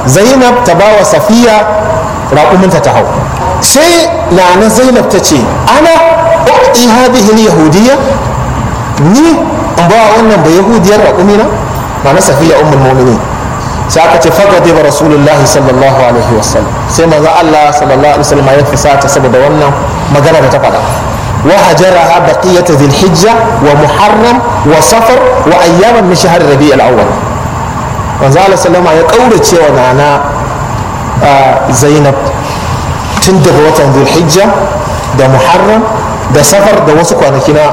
zainab ta ba wa safiya raƙuminta ta hau sai nana zainab ta ce ana uqti hadhihi yahudiyya ni in ba wannan da yahudiyar raƙumina na na safiya ummul mu'minin sai aka ce fagade ba rasulullahi sallallahu alaihi wasallam sai manzo Allah sallallahu alaihi wasallam ya fusata saboda wannan magana da ta faɗa wa hajaraha baqiyata dhil hijja wa muharram wa safar wa ayyaman min shahr rabi' al-awwal manzo Allah sallama ya kaurace wa nana Zainab tun daga watan dhil hijja da muharram da safar da wasu kwanaki na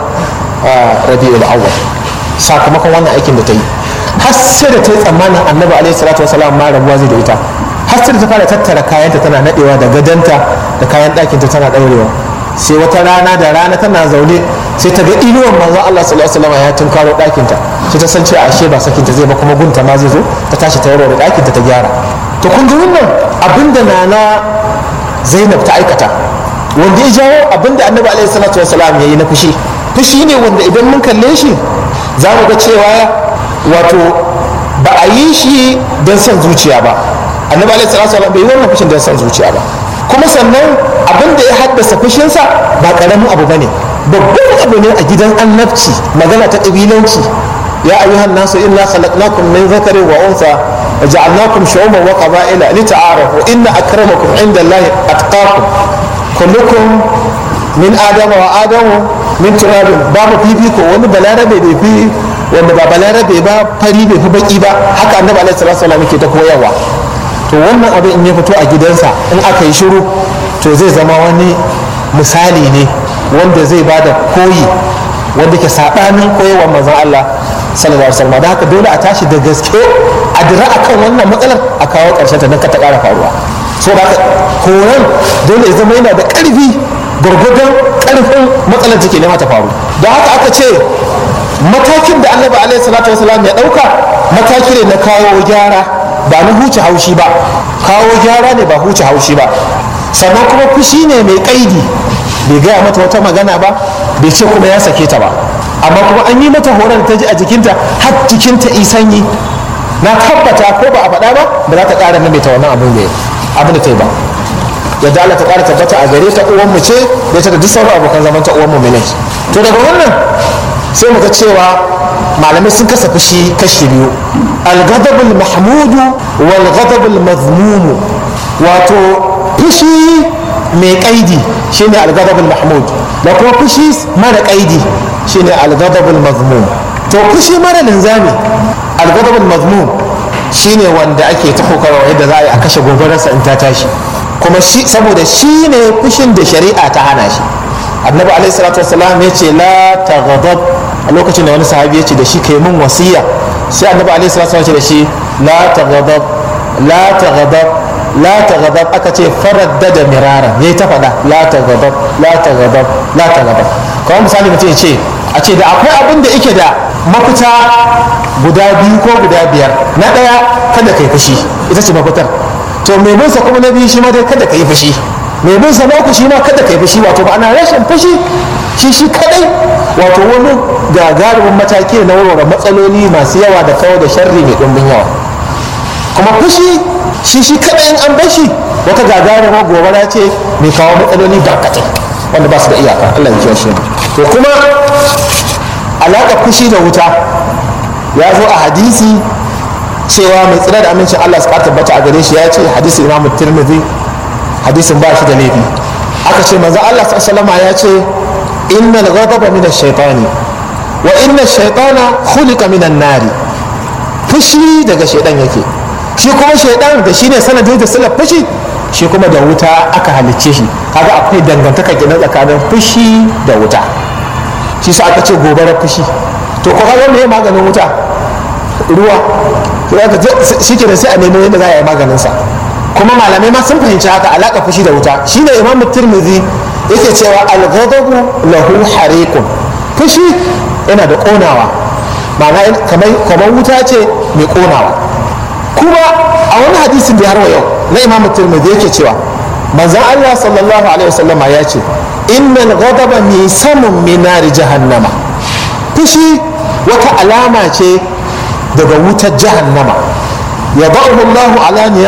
rabi'ul awwal sakamakon wannan aikin da ta yi har sai da ta yi tsammanin annabi alaihi salatu wasalam ma rabuwa zai da ita har sai da ta fara tattara kayanta tana nadewa da gadanta da kayan ɗakinta tana ɗaurewa sai wata rana da rana tana zaune sai ta ga inuwan manzon Allah sallallahu alaihi wasallam ya tunkaro ɗakinta sai ta san cewa ashe ba sakinta zai ba kuma gunta ma zai zo ta tashi ta warware ɗakinta ta gyara to kun ji wannan abinda nana Zainab ta aikata wanda ya jawo abinda annabi alaihi salatu wasalam ya yi na fushi fushi ne wanda idan mun kalle shi za mu ga cewa wato ba a yi shi don son zuciya ba annabi alaihi salatu wasallam bai yi wannan fushin don son zuciya ba kuma sannan abin da ya haddasa fushinsa ba karamin abu bane babban abu ne a gidan annabci magana ta kabilanci ya ayyuhan nasu inna khalaqnakum min dhakarin wa untha وجعلناكم شعوبا وقبائل لتعارفوا إن أكرمكم عند الله أتقاكم كلكم من آدم وآدم min turabin babu fifiko wani balarabe bai fi wanda ba balarabe ba fari bai fi baki ba haka annabi alaihi salatu wasallam yake ta koyarwa to wannan abin in ya fito a gidansa in aka yi shiru to zai zama wani misali ne wanda zai bada koyi wanda ke sabanin koyarwar manzon Allah sallallahu alaihi wasallam da haka dole a tashi da gaske a dira akan wannan matsalar a kawo karshen ta don ka ta kara faruwa so da haka koran dole ya zama yana da karfi gwargwadon karfin matsalar take nema ta faru da haka aka ce matakin da annabi alaihi salatu wasalam ya dauka mataki ne na kawo gyara ba na huce haushi ba kawo gyara ne ba huce haushi ba sannan kuma fushi ne mai kaidi bai gaya mata wata magana ba bai ce kuma ya sake ta ba amma kuma an yi mata horar ta ji a jikinta har jikinta isanyi na tabbata ko ba a faɗa ba ba za ta ƙara maimaita wannan abin da abin da ta yi ba yadda Allah ta ƙara tabbata a gare ta uwan mu ce da ta da duk sauran abokan zaman ta uwan mu ne to daga wannan sai muka cewa malamai sun kasa fushi kashi biyu al-ghadabul mahmudu wal ghadabul mazmumu wato fushi mai kaidi shine al-ghadabul mahmud da kuma fushi mara kaidi shine al-ghadabul mazmum to fushi mara linzami al-ghadabul mazmum shine wanda ake ta kokarwa yadda za a yi a kashe gobararsa in ta tashi kuma shi saboda shi ne fushin da shari'a ta hana shi annabi alaihi salatu wasalam ya ce la taghdab a lokacin da wani sahabi ya ce da shi kai mun wasiya sai annabi alaihi salatu wasalam ya ce da shi la taghdab la taghdab la taghdab aka ce faraddada mirara yayi ta faɗa la taghdab la taghdab la taghdab kawai misali mutum ya ce a ce da akwai abin da yake da mafita guda biyu ko guda biyar na ɗaya kada kai fushi ita ce mafitar to mai bin sa kuma na biyu shi ma dai kada ka yi fushi mai bin sa na uku shi ma kada ka yi fushi wato ba ana rashin fushi shi shi kadai wato wani gagarumin mataki na warware matsaloli masu yawa da kawo da sharri mai ɗumbin yawa kuma fushi shi shi kadai in an bar shi wata gagarumar gobara ce mai kawo matsaloli barkatai wanda ba su da iyaka Allah ya kiyashe to kuma alaƙa fushi da wuta ya zo a hadisi cewa mai tsira da amincin Allah su tabbata a gare shi ya ce hadisin Imam Tirmidhi hadisin ba shi da laifi aka ce manzo Allah sallama ya ce innal ghadaba min ash-shaytani wa inna ash-shaytana khuliqa min an-nari fushi daga shaydan yake shi kuma shaydan da shine sanadin da sila fushi shi kuma da wuta aka halicce shi kaga akwai dangantaka kenan tsakanin fushi da wuta shi sa aka ce gobarar fushi to ko kaga me maganin wuta ruwa shi ke da sai a nemo yadda za a yi maganinsa kuma malamai ma sun fahimci haka alaƙa fushi da wuta shine imam tirmidhi yake cewa al-ghadabu lahu hariqun fushi yana da ƙonawa ma'ana kamar wuta ce mai ƙonawa kuma a wani hadisin da har wa yau na imam tirmidhi yake cewa manzon Allah sallallahu alaihi wasallama ya ce innal ghadaba misamun min nari jahannama fushi wata alama ce daga wutar jahannama ya ba'uhu Allahu ala